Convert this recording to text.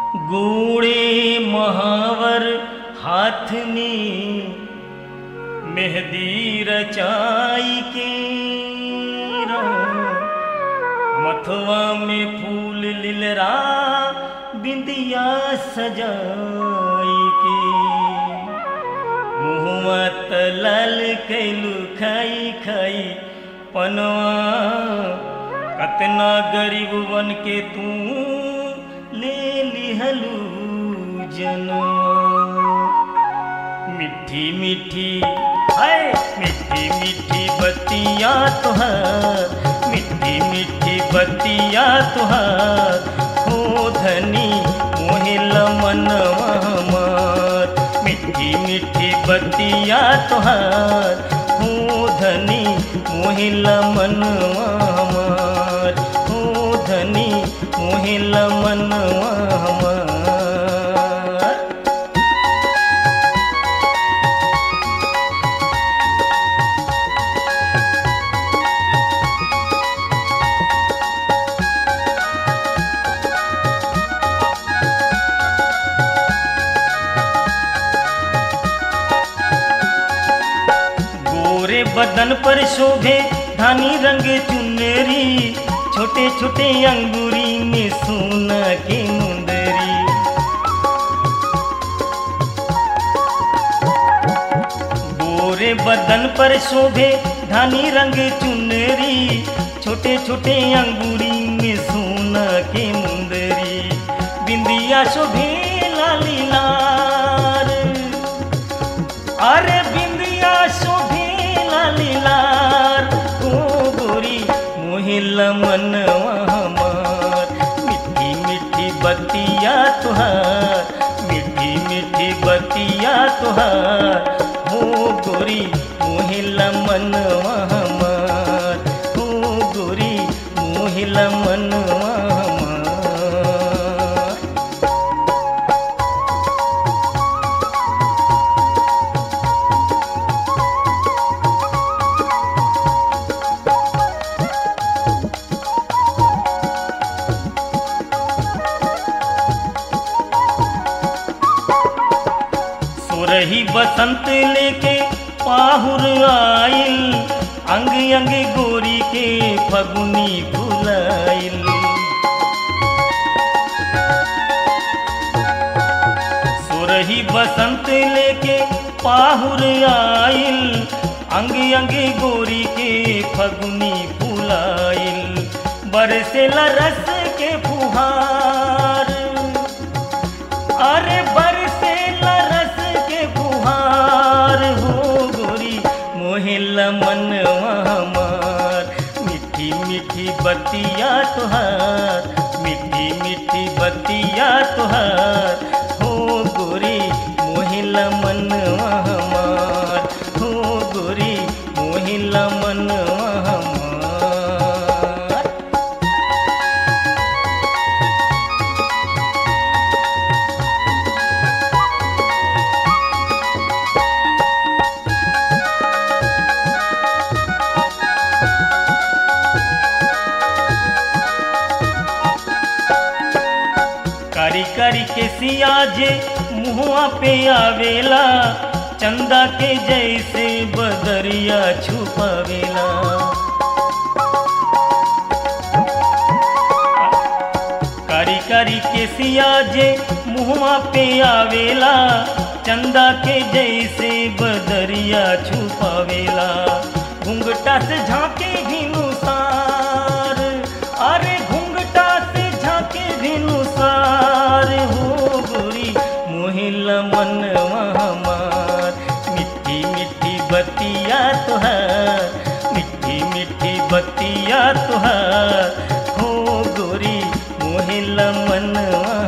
ગોળે મહાવર હાથની મહેદી રચાઈ કે મથવા में फूल लिलरा बिंदिया सजाई के मुहवा तलल कैलू खाई खाई पनवा कतना गरीब बन के तू ले लिहलू जनवा मिठी मिठी हाय मिठी मिठी बतिया तुहार मिठी मिठी बतिया तुहार हो धनी मोहिल मनवा हमार मिठी मिठी बतिया तुहार हो धनी मोहिल मनवा हमार हो धनी मोहिल मनवा हमार गोरे बदन पर शोभे धानी रंग चुनरी छोटे छोटे अंगूरी में सोना के मुंदरी गोरे बदन पर शोभे धानी रंग चुनरी छोटे छोटे अंगूरी में सोना के मुंदरी बिंदिया शोभे लाली लाल अरे बिंदिया शोभे लालीलार ओ गोरी मोहिल मनवा हमार मिठी मिठी बतिया तुहार मिठी मिठी बतिया तुहार हो गोरी मोहिल मनवा हमार हो गोरी मोहिल मनवा हमार सुरही बसंत लेके पाहुर आइल अंग अंग गोरी के फगुनी फुलाइल सुरही बसंत लेके पाहुर आइल अंग अंग गोरी के फगुनी फुलाइल बरसेला रस के फुहार अरे बरसे रस के फुहार हो गोरी मोहिल मनवा हमार मिठी मिठी बतिया तुहार मिठी मिठी बतिया तुहार हो गोरी मोहिल मनवा हमार हो गोरी मोहिल मनवा हमार कारी कारी के सिया जे मुहुआ पे आवेला चंदा के जैसे बदरिया छुपावेला कारी कारी के सिया जे मुहुआ पे आवेला चंदा के जैसे बदरिया छुपावेला घुंघटा से झांके भिनुसार अरे घुंघटा से झांके भिनुसार हो गोरी मोहिल मनवा हमार मिठी मिठी बतिया तुहार मिठी मिठी बतिया तुहार हो गोरी मोहिल मनवा